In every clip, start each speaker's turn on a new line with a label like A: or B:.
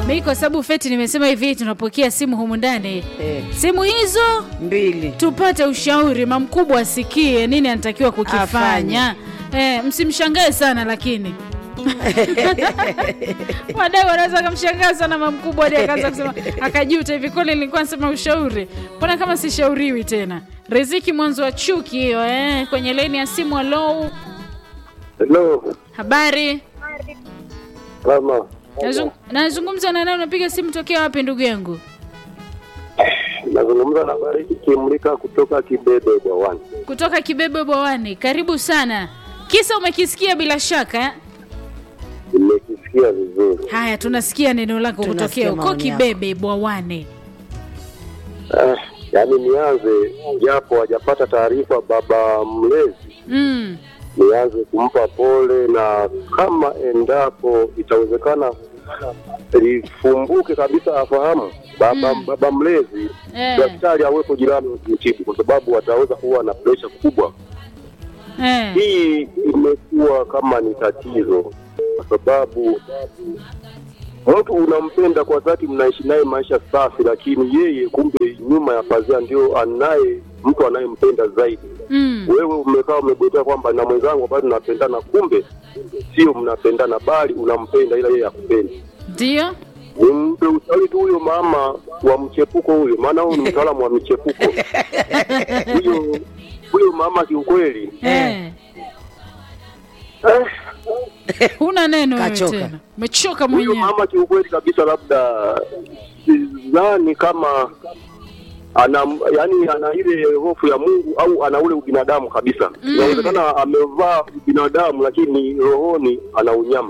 A: mi kwa sababu feti nimesema hivi tunapokea simu humu ndani
B: Eh,
A: simu hizo
B: mbili
A: tupate ushauri mamkubwa asikie nini anatakiwa kukifanya eh, msimshangae sana lakini wadau wanaweza akamshangaa sana mamkubwa hadi akaanza kusema akajuta hivi kweli nilikuwa nasema ushauri mbona kama sishauriwi tena riziki mwanzo wa chuki hiyo eh, kwenye laini ya simu alou
C: Hello,
A: habari
C: mama.
A: Nazung- nazungumza na naye unapiga simu tokea wapi ndugu yangu
C: Nazungumza na Bariki Kimlika kutoka Kibebe Bwawani.
A: kutoka kibebe bwawani karibu sana kisa umekisikia bila shaka eh?
C: Nimekisikia vizuri.
A: haya tunasikia neno lako
B: Tunasikia
A: kutokea huko
B: maoni yako.
A: kibebe bwawani
C: Ah, yaani nianze japo hajapata taarifa baba mlezi,
A: mm.
C: nianze kumpa pole, na kama endapo itawezekana lifumbuke kabisa, afahamu baba, baba mlezi
A: Eh.
C: daktari awepo jirani mtibu, kwa sababu ataweza kuwa na presha kubwa.
A: Eh.
C: hii imekuwa kama ni tatizo kwa sababu mtu unampenda kwa dhati, mnaishi naye maisha safi, lakini yeye kumbe nyuma ya pazia ndio anaye mtu anayempenda zaidi.
A: Mm.
C: Wewe umekaa umegojea kwamba na mwenzangu bado tunapendana, kumbe sio mnapendana, bali unampenda ila yeye hakupendi.
A: ndio
C: Nimpe ushauri tu huyo mama wa mchepuko huyo, maana huyu ni mtaalamu wa michepuko huyo huyo mama kiukweli
A: eh.
C: eh,
A: huna neno wewe
B: Kachoka.
A: tena umechoka
C: huyo
A: mwenyewe
C: mama kiukweli kabisa, labda sidhani kama ana yani ana ile hofu ya Mungu au ana ule ubinadamu kabisa. Inawezekana amevaa ubinadamu, lakini rohoni ana unyama.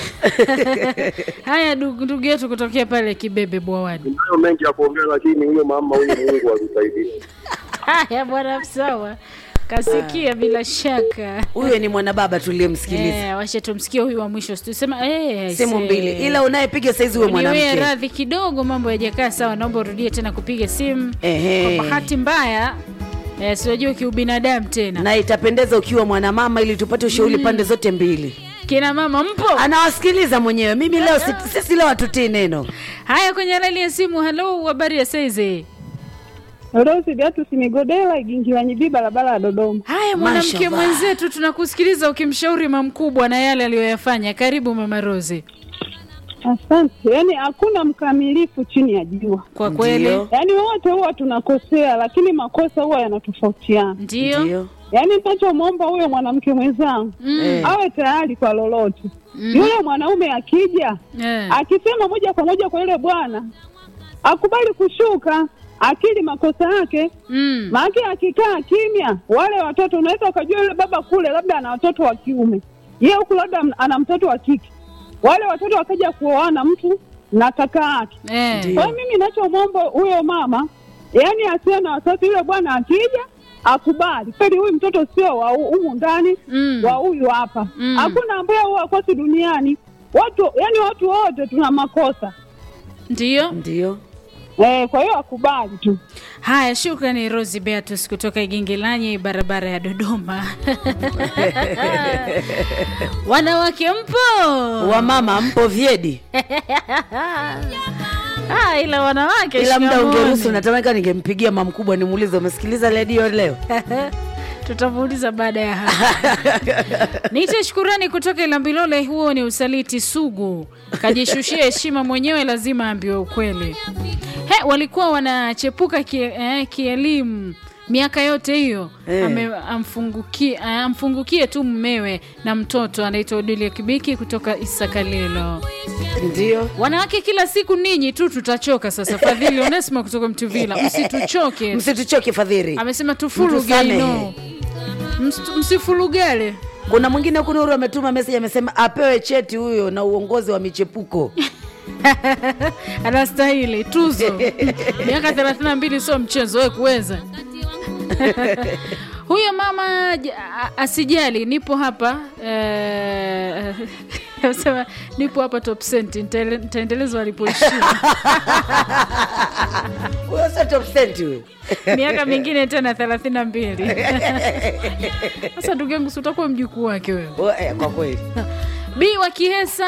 A: haya ndugu ndugu yetu kutokea pale kibebe bwawani
C: Nayo mengi ya kuongea, lakini huyo mama huyo Mungu amsaidie.
A: haya bwana sawa kasikia bila shaka
B: huyo ni mwanababa tuliyemsikiliza
A: Eh, wacha tumsikie huyu wa mwisho situsema eh,
B: simu
A: se-
B: mbili ila unayepiga saizi huwe
A: niwe
B: mwanamke
A: radhi kidogo mambo yajakaa sawa naomba urudie tena kupiga simu
B: Ehe.
A: kwa bahati mbaya eh, siwajua kiubinadamu tena
B: na itapendeza ukiwa mwanamama ili tupate ushauri pande zote mbili
A: kina mama mpo
B: anawasikiliza mwenyewe mimi leo si- sisi leo hatutii neno
A: haya kwenye laini ya simu halo habari ya saizi
D: Rosi Beatus Migodela Igingilanyibi barabara ya Dodoma.
A: haya mwanamke
B: Mashallah.
A: mwenzetu tunakusikiliza ukimshauri mamkubwa na yale aliyoyafanya karibu mama rosi
D: Asante. Yaani hakuna mkamilifu chini ya jua,
A: kwa kweli
B: Ndio.
D: yaani wote huwa tunakosea, lakini makosa huwa yanatofautiana.
A: ndio
B: ndio
D: Yaani ninachomwomba huyo mwanamke mwenzangu
B: Eh.
D: awe tayari kwa lolote. Yule mwanaume akija
A: Eh.
D: akisema moja kwa moja kwa yule bwana, akubali kushuka, akili makosa yake
A: Mm.
D: Maana akikaa kimya, wale watoto unaweza ukajua yule baba kule labda ana watoto wa kiume, yeye huku labda ana mtoto wa kike, wale watoto wakaja kuoana mtu na kaka yake.
A: Eh.
B: Ndio.
D: Kwa hiyo mimi nachomwomba huyo mama, yaani asiwe na wasiwasi, yule bwana akija akubali kweli, huyu mtoto sio wa hu- humu ndani
A: Mm.
D: wa huyu hapa.
A: Mm.
D: Hakuna ambaye huwa akosi duniani, watu yaani watu wote tuna makosa
A: ndio
B: ndio
D: eh, kwa hiyo akubali tu.
A: haya shukrani rosi beatus kutoka igingilanyi barabara ya dodoma wanawake mpo
B: wamama mpo vyedi
A: ah, ila wanawake
B: ila muda
A: shikamoni.
B: ungeruhusu natamani ningempigia mama mkubwa nimuulize umesikiliza redio leo
A: tutamuuliza baada ya hapa niite shukurani kutoka ilambilole huo ni usaliti sugu kajishushia heshima mwenyewe lazima aambiwe ukweli he walikuwa wanachepuka kie- eh, kielimu miaka yote hiyo
B: Eh.
A: Ame- amfungukie eh, amfungukie tu mmewe na mtoto anaitwa odilia kibiki kutoka isakalilo
B: ndio
A: wanawake kila siku ninyi tu tutachoka sasa fadhili onesima kutoka mtuvila msituchoke
B: msituchoke fadhiri
A: amesema tufuluge
B: Mtusamehe.
A: ino Mst- msifulugale
B: kuna mwingine kuna uru ametuma meseji amesema apewe cheti huyo na uongozi wa michepuko
A: anastahili tuzo miaka thelathini na mbili sio mchezo we kuweza huyo mama j- a- asijali nipo hapa eh, sema nipo hapa top cent nitaele- nitaendeleza walipoishia
B: huyo sio top cent huyo
A: miaka mingine tena thelathini na mbili sasa ndugu yangu si utakuwa mjukuu wake wewe
B: O, eh, kwa kweli
A: Bi wa Kihesa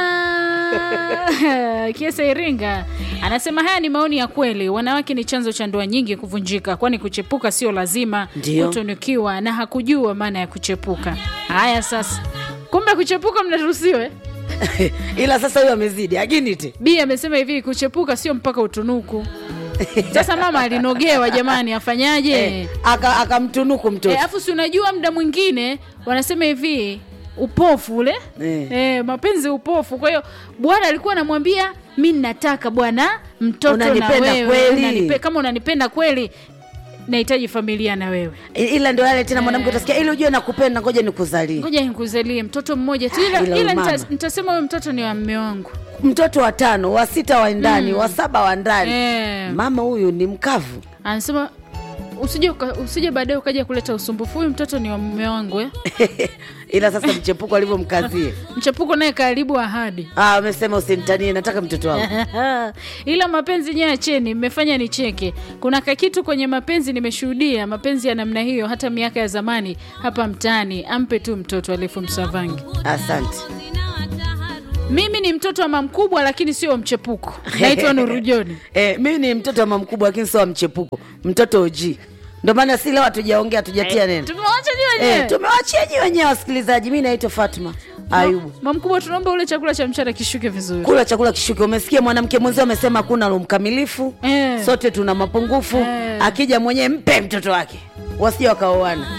A: Kihesa Iringa anasema haya ni maoni ya kweli. Wanawake ni chanzo cha ndoa nyingi kuvunjika, kwani kuchepuka sio lazima
B: Ndio.
A: kutunukiwa na hakujua maana ya kuchepuka. Haya sasa, kumbe kuchepuka mnaruhusiwe.
B: ila sasa huyo amezidi aginite
A: Bi amesema hivi, kuchepuka sio mpaka utunuku. Sasa mama alinogewa jamani, afanyaje?
B: eh, aka- akamtunuku mtoto
A: Eh, afu si unajua muda mwingine wanasema hivi upofu ule
B: Eh.
A: eh, mapenzi upofu. Kwa hiyo bwana alikuwa anamwambia mi nataka bwana mtoto
B: Unanipenda
A: na wewe
B: kweli?
A: unanipe, kama unanipenda kweli nahitaji familia na wewe,
B: I- ila ndio yale tena mwanamke utasikia ili ujue nakupenda ngoja nikuzalie
A: ngoja nikuzalie mtoto mmoja tu, ila,
B: Ila
A: ila
B: umama.
A: nita, nitasema huyo mtoto ni wa mme wangu
B: mtoto wa tano wa sita wa ndani wa saba wa ndani
A: eh.
B: mama huyu ni mkavu
A: Anasema usije uka- usije baadaye ukaja kuleta usumbufu, huyu mtoto ni wa mme wangu eh.
B: ila sasa mchepuko alivyomkazie
A: Mchepuko naye karibu ahadi
B: Ah, amesema usinitanie nataka mtoto wangu
A: ila mapenzi nyewe acheni, mmefanya nicheke. Kuna kakitu kwenye mapenzi nimeshuhudia, mapenzi ya namna hiyo hata miaka ya zamani hapa mtaani. Ampe tu mtoto alifu Msavangi.
B: asante
A: Mimi ni mtoto wa mama mkubwa, lakini sio wa mchepuko. Naitwa Nurujoni.
B: eh, mimi ni mtoto wa mama mkubwa lakini sio wa mchepuko mtoto OG ndio maana si leo hatujaongea hatujatia neno
A: Tumewacha ni
B: eh,
A: wenyewe.
B: tumewachia nyi wenyewe wasikilizaji mi naitwa fatma ayubu
A: Mama mkubwa, tunaomba ule chakula cha mchana kishuke vizuri.
B: kula chakula kishuke umesikia mwanamke mwenzio amesema hakuna lo mkamilifu
A: Eh.
B: sote tuna mapungufu
A: Eh.
B: akija mwenyewe mpe mtoto wake wasije wakaoana